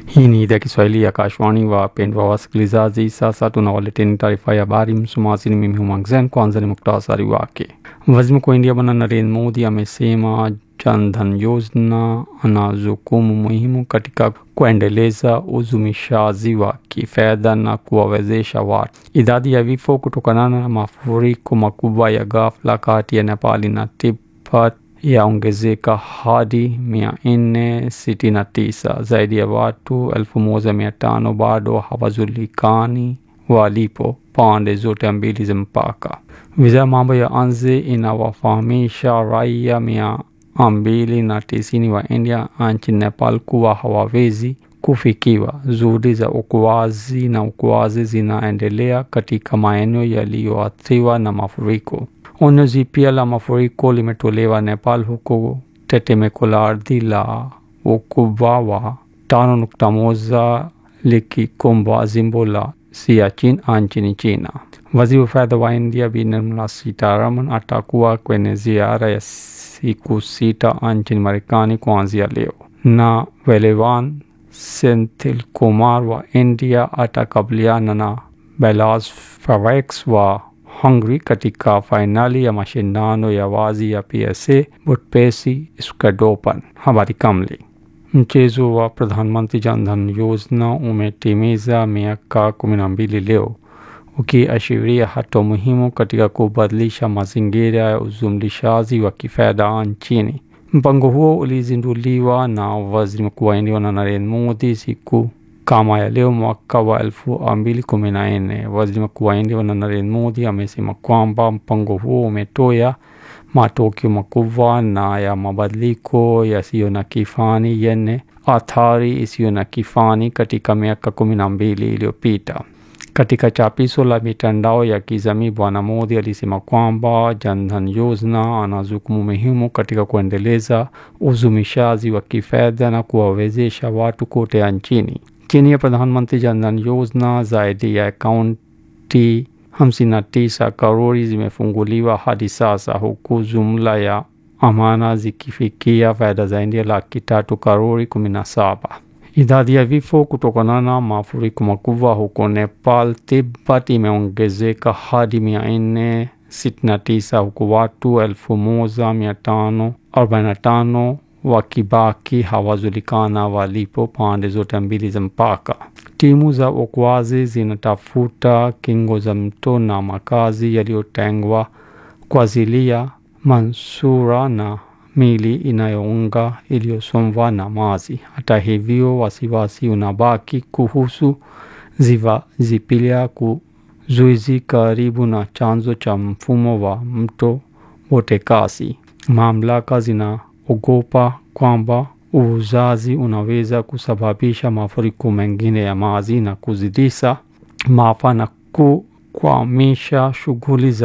Hii ni idhaa Kiswahili ya Kashwani. Wapendwa wasikilizaji, sasa tunawaleteni taarifa ya habari. Msomaji ni mimi Humangzen. Kwanza ni muktasari wake. Waziri Mkuu wa India Bwana Narendra Modi amesema Jan Dhan Yojana ana jukumu muhimu katika kuendeleza uzumishaji wa kifedha na kuwawezesha watu. Idadi ya vifo kutokana na mafuriko makubwa ya ghafla kati ya Nepali na Tibet yaongezeka hadi mia nne sitini na tisa. Zaidi ya watu elfu moja mia tano bado hawajulikani walipo pande zote mbili za mpaka. Wizara ya mambo ya nje inawafahamisha raia mia mbili na tisini wa India nchini Nepal kuwa hawawezi kufikiwa. Juhudi za uokoaji na uokoaji zinaendelea katika maeneo yaliyoathiriwa na mafuriko. Onyo jipya la mafuriko limetolewa Nepal huku tetemeko la ardhi la ukubwa wa tano nukta moja likikumba jimbo la Siachen nchini China. Waziri wa fedha wa India Bi Nirmala Sitaraman atakuwa kwenye ziara ya siku sita nchini Marekani kuanzia leo, na Velevan Senthil Kumar wa India atakabiliana na Belas Favex wa Hungary katika fainali ya mashindano ya wazi ya PSA Budapest Open. Habari kamili. Mchezo wa Pradhanmantri Jan Dhan Yojana umetimiza miaka kumi na mbili leo ukiashiria hatua muhimu katika kubadilisha mazingira ya uzumlishaji wa kifedha nchini. Mpango huo ulizinduliwa na waziri mkuu wa India na Narendra Modi siku kama ya leo mwaka wa elfu mbili kumi na nne. Waziri mkuu wa India na Narendra Modi amesema kwamba mpango huo umetoa matokeo makubwa na ya mabadiliko yasiyo na kifani yenye athari isiyo na kifani katika miaka kumi na mbili iliyopita. Katika chapisho la mitandao ya kijamii, Bwana Modi alisema kwamba Jan Dhan Yojana ana jukumu muhimu katika kuendeleza uzumishaji wa kifedha na kuwawezesha watu kote nchini. Chini ya Pradhanmantri Jan Dhan Yojana, zaidi ya akaunti hamsini na tisa karori zimefunguliwa hadi sasa, huku jumla ya amana zikifikia fedha za India laki tatu karori kumi na saba. Idadi ya vifo kutokana na mafuriko makubwa huko Nepal Tibet imeongezeka hadi mia nne sitini na tisa huku watu elfu moja mia tano arobaini na tano wakibaki hawajulikana walipo pande zote mbili za mpaka. Timu za uokoaji zinatafuta kingo za mto na makazi yaliyotengwa kwa ajili ya manusura na mili inayounga iliyosombwa na maji. Hata hivyo, wasiwasi unabaki kuhusu ziwa Zipilia kuzuizi karibu na chanzo cha mfumo wa mto Botekasi. Mamlaka zinaogopa kwamba uuzaji unaweza kusababisha mafuriko mengine ya maji na kuzidisha maafa na kukwamisha shughuli za